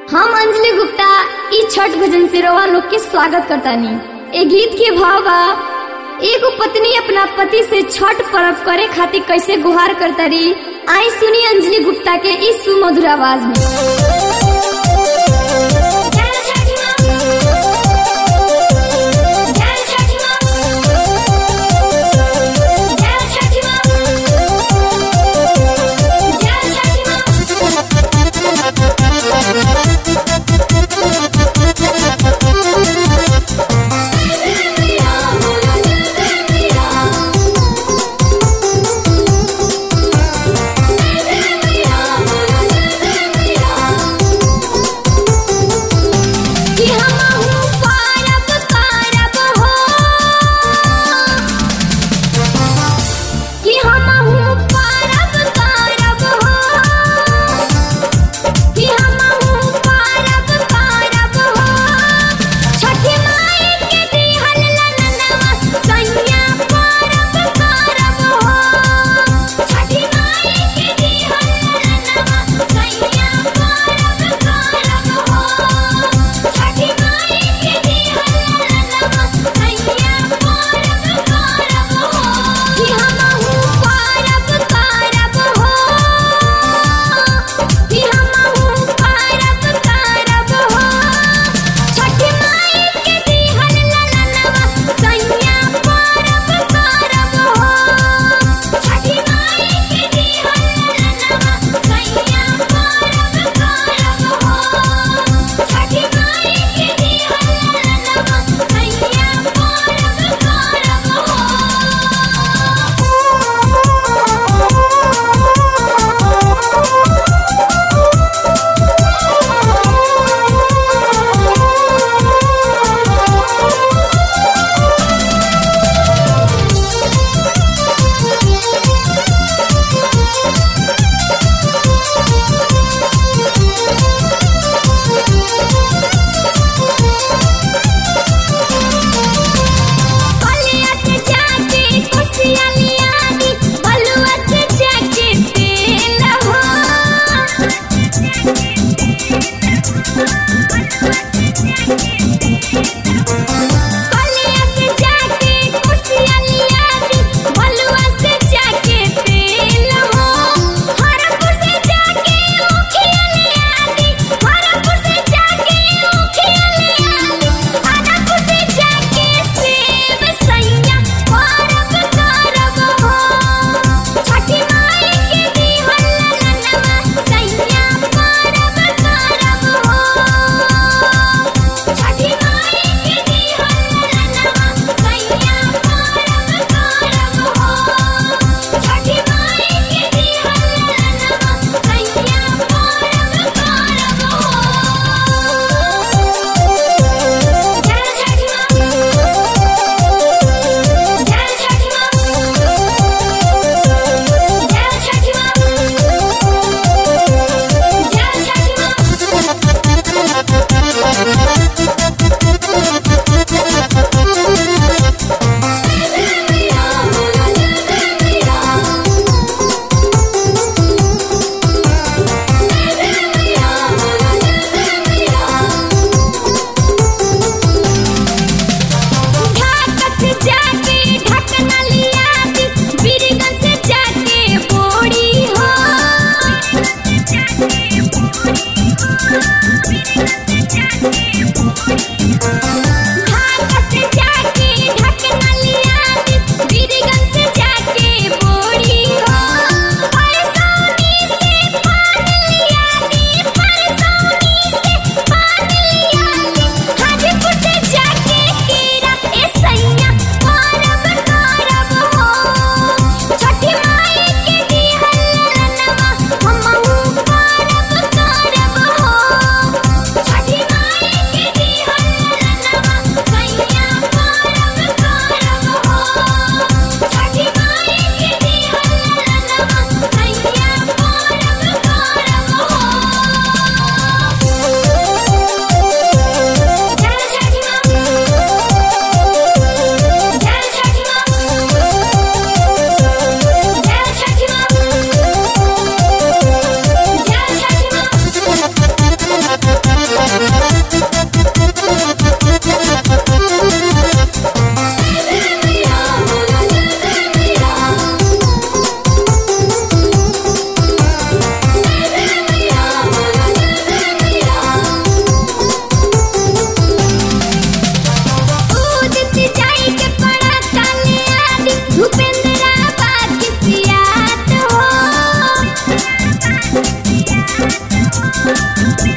हम अंजलि गुप्ता ई छठ भजन से रवा लोग के स्वागत करतानी ए गीत के भाव बा एगो पत्नी अपना पति से छठ पर्व करे खातिर कैसे गुहार करतारी आई सुनी अंजलि गुप्ता के इस सुमधुर आवाज में जय छठी माँ। जय छठी माँ। जय छठी माँ। जय छठी माँ। कि हमहु पारब पारब हो कि हमहु पारब पारब हो कि हमहु पारब पारब हो छठी माई के दिहल ललनवा सैया पारब पारब हो छठी माई के दिहल ललनवा सैया पारब पारब हो छठी माई के दिहल ललनवा सैया पारब पारब हो कि हमहु पारब पारब हो कि हमहु पारब पारब हो छठी माई के दिहल ललनवा सैया पारब पारब हो छठी माई के दिहल ललनवा सैया पारब पारब हो छठी माई के दिहल ललनवा सैया पारब बलुआ से जाके कोसिया लिया दी बलुआ से जाके तेल हो बलुआ से जाके कोसिया लिया दी बलुआ से जाके तेल हो हरपुर से जाके मुखिया लिया दी हरपुर से जाके मुखिया लिया दी हरपुर से जाके सेब सैया पारब करब हो छठी माई के दिहल ललनवा सैया पारब हो